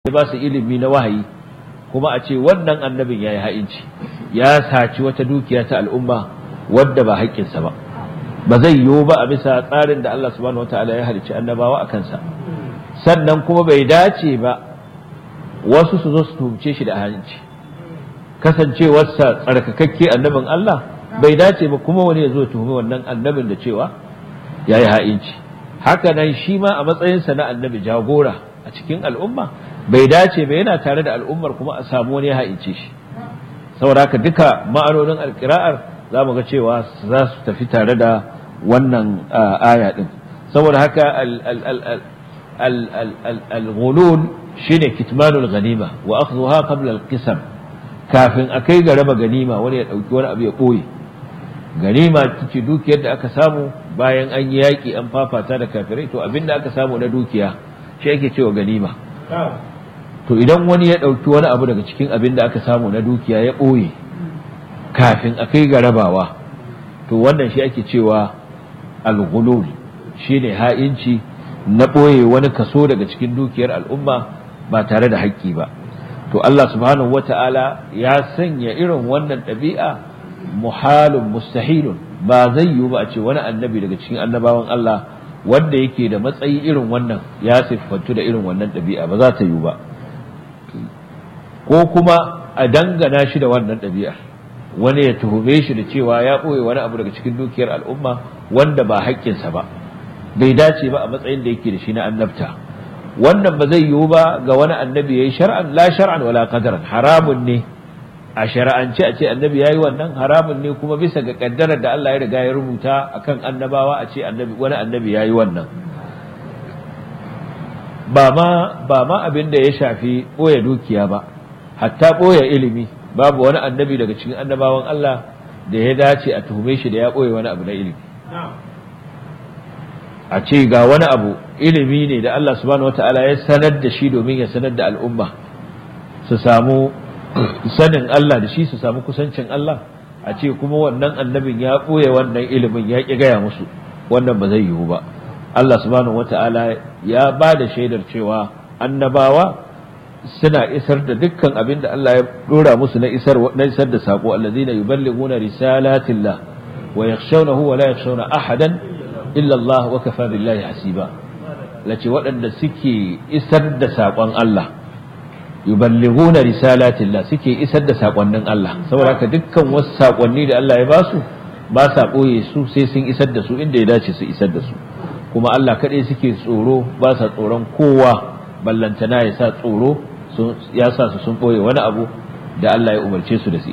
ya ba su ilimi na wahayi kuma a ce wannan annabin ya yi ha'inci ya saci wata dukiya ta al'umma wadda ba haƙƙinsa ba ba zai yiwu ba a bisa tsarin da Allah subhanahu wataala ya halicci annabawa a kansa sannan kuma bai dace ba wasu su zo su tuhumce shi da ha'inci kasancewarsa tsarkakakke annabin Allah bai dace ba kuma wani ya zo tuhumi wannan annabin da cewa ya yi ha'inci haka nan shi ma a matsayinsa na annabi jagora a cikin al'umma bai dace ba yana tare da al'ummar kuma a samu wani ya ha'ince shi saboda haka duka ma'anonin alƙira'ar za mu ga cewa za su tafi tare da wannan aya din saboda haka al-ghulul shine kitmanul ganima wa akhdhuha qabla al-qisam kafin akai ga raba ganima wani ya dauki wani abu ya boye ganima ce dukiyar da aka samu bayan an yi yaki an fafata da kafirai to abinda aka samu na dukiya shi ake cewa ganima to idan wani ya dauki wani abu daga cikin abin da aka samu na dukiya ya boye kafin a kai ga rabawa to wannan shi ake cewa al-ghulul shine ha'inci na ɓoye wani kaso daga cikin dukiyar al'umma ba tare da haƙƙi ba to Allah subhanahu wata'ala ya sanya irin wannan ɗabi'a muhalun mustahilun ba zai yiwu ba a ce wani annabi daga cikin annabawan Allah wanda yake da matsayi irin wannan ya siffantu da irin wannan ɗabi'a ba za ta yiwu ba ko kuma a dangana shi da wannan ɗabi'ar wani ya tuhume shi da cewa ya ɓoye wani abu daga cikin dukiyar al'umma wanda ba haƙƙinsa ba bai dace ba a matsayin da yake da shi na annabta wannan ba zai yiwu ba ga wani annabi yayi shar'an la shar'an wala qadaran haramun ne a shar'ance a ce annabi yayi wannan haramun ne kuma bisa ga kaddarar da Allah ya riga ya rubuta akan annabawa a ce annabi wani annabi yayi wannan ba ma ba ma abin da ya shafi ɓoye dukiya ba hatta ɓoye ilimi babu wani annabi daga cikin annabawan Allah da ya dace a tuhume shi da ya ɓoye wani abu na ilimi a ce ga wani abu ilimi ne da Allah subhanahu wata'ala ya sanar da shi domin ya sanar da al'umma su samu sanin Allah da shi su samu kusancin Allah a ce kuma wannan annabin ya ɓoye wannan ilimin ya ƙi gaya musu wannan ba zai yiwu ba Allah subhanahu wata'ala ya ba da shaidar cewa annabawa suna isar da dukkan abin da Allah ya dora musu na isar na isar da sako allazina yuballighuna risalatillah wa yakhshawnahu wa la yakhshawna ahadan illa Allah wa kafa billahi hasiba lace waɗanda suke isar da sakon Allah yuballighuna risalatillah suke isar da sakonnin Allah saboda haka dukkan wasu sakonni da Allah ya ba su ba sa boye su sai sun isar da su inda ya dace su isar da su kuma Allah kaɗai suke tsoro ba sa tsoron kowa ballantana ya sa tsoro ya sa su sun ɓoye wani abu da Allah ya umarce su da su